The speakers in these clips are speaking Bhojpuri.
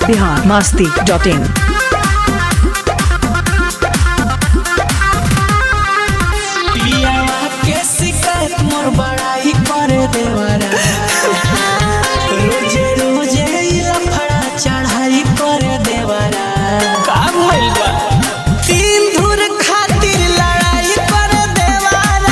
बिहार मस्ती डॉट इन पियावा के शिकायत मोर बड़ाई करे देवरा रोजे रोजे ई लफड़ा चढ़ाई करे देवरा का भइल बा तीन धुर खातिर लड़ाई करे देवरा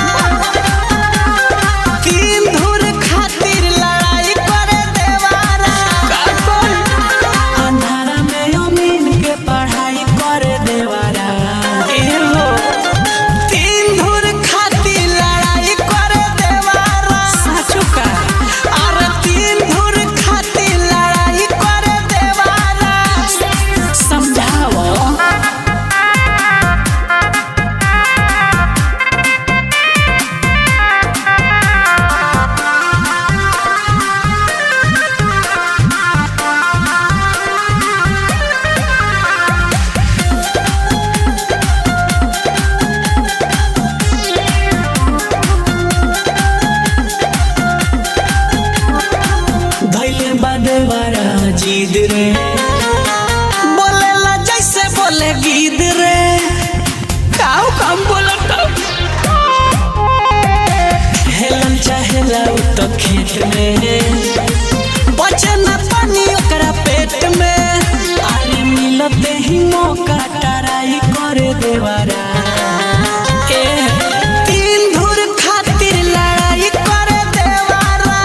तीन धुर खातिर लड़ाई करे देवरा का बोल अंधारा में अमीन के पढ़ाई करे देवरा ए हो तीन धुर खातिर लड़ाई करे देवारा साचु का अरे तीन धुर खातिर लड़ाई करे देवारा समझाओ धैले बादेवारा जीद रे बोलेला जैसे बोले गीद रे काऊ काम बोलता हेलन चाहेला उ तो खेत में बचे न पानी ओकरा पेट में आरे मिलते ही मौका टराई करे देवारा ए तीन धुर खातिर लड़ाई करे देवारा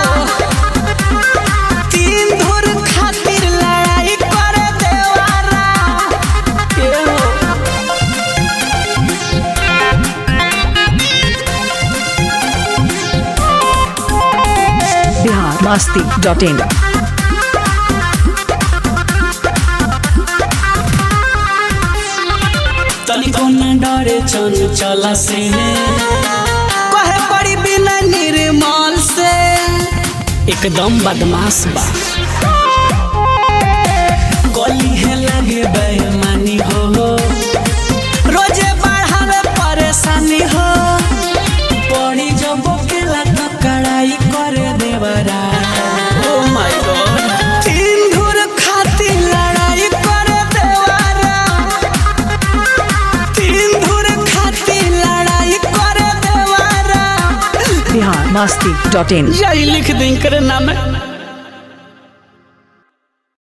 तीन धुर खातिर लड़ाई करे देवारा ए हो बिहार मस्ती डॉट इन तनिको न डरे चल चला से कहे पड़ी बिना निर्मल से एकदम बदमाश बा गली है लगे बेमानी हो रोजे बढ़ावे परेशानी हो पड़ी जब केला तो कड़ाई करे देवरा ओ माय गॉड तीन धुर खातिर लड़ाई करे देवरा तीन धुर खातिर लड़ाई करे देवारा बिहार मस्ती डॉट इन यही लिख दी करे नाम